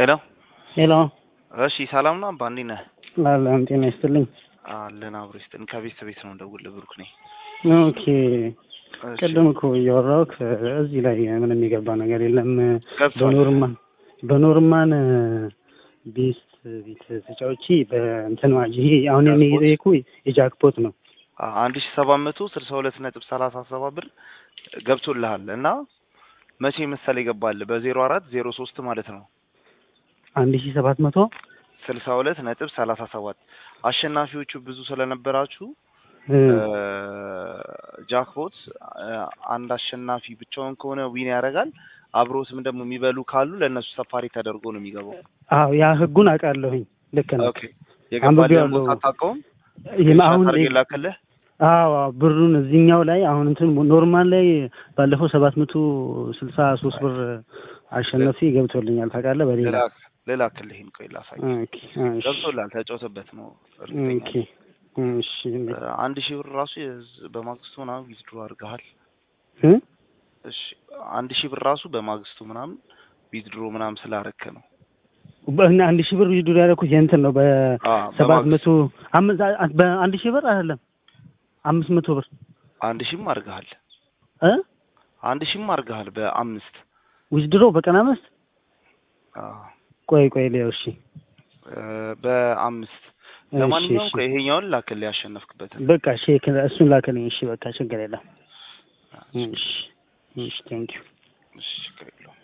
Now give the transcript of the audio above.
ሄሎ ሄሎ እሺ፣ ሰላም ነው አባ፣ እንዴት ነህ? አለም ጤና ይስጥልኝ። አለን አብሮ ይስጥን። ከቤት ቤት ነው እንደውል ብሩክ ነኝ። ኦኬ ቅድም እኮ እያወራሁ እዚህ ላይ ምንም የገባ ነገር የለም። ገብቷል። በኖርማን በኖርማን ቤስት ቤት ተጫውቼ በእንትን ይሄ አሁን እኔ የጠየኩ የጃክፖት ነው። አ- አንድ ሺ ሰባት መቶ ስልሳ ሁለት ነጥብ ሰላሳ ሰባት ብር ገብቶልሃል እና መቼ መሰለ ይገባል በዜሮ አራት ዜሮ ሶስት ማለት ነው አንድ ሺ ሰባት መቶ ስልሳ ሁለት ነጥብ ሰላሳ ሰባት አሸናፊዎቹ ብዙ ስለነበራችሁ እ፣ ጃክፖት አንድ አሸናፊ ብቻውን ከሆነ ዊን ያደርጋል። አብሮትም ደግሞ የሚበሉ ካሉ ለእነሱ ሰፋሪ ተደርጎ ነው የሚገባው። አዎ ያ ህጉን አውቃለሁኝ። ልክ ነው። ኦኬ የገባልን አንብቤዋለሁ። ቦታ አታውቀውም? ይሄም አሁን አድርጌ ላክልህ። አዎ አዎ፣ ብሩን እዚህኛው ላይ አሁን እንትን ኖርማል ላይ ባለፈው ሰባት መቶ ስልሳ ሶስት ብር አሸነፊ ገብቶልኛል። ታውቃለህ በሌላ ልላክ ልላክልህ። ይሄን ቆይ ላሳይ። ኦኬ እሺ ገብቶላል። ተጫውተበት ነው እርግጠኛ ኦኬ ነኝ። እሺ አንድ ሺህ ብር ራሱ የዝ- በማግስቱ ምናምን ዊዝድሮ አድርገሃል። እ እሺ አንድ ሺህ ብር ራሱ በማግስቱ ምናምን ዊዝድሮ ምናምን ስላረከ ነው። በእና አንድ ሺህ ብር ዊዝድሮ ያደረኩት የእንትን ነው አ በሰባት መቶ በማግስቱ አምስት በአንድ ሺህ ብር አይደለም አምስት መቶ ብር አንድ ሺህም አድርገሃል። እ አንድ ሺህም አድርገሃል በአምስት ዊዝድሮ በቀን አምስት አ ቆይ ቆይ ሊያው እሺ እ በአምስት እሺ ለማንኛውም እሺ ቆይ ይሄኛውን ላክልህ ያሸነፍክበትን። በቃ ሼክ እሱን ላከልኝ እሺ በቃ ችግር የለም እሺ እሺ ቴንኪው እሺ ችግር የለውም።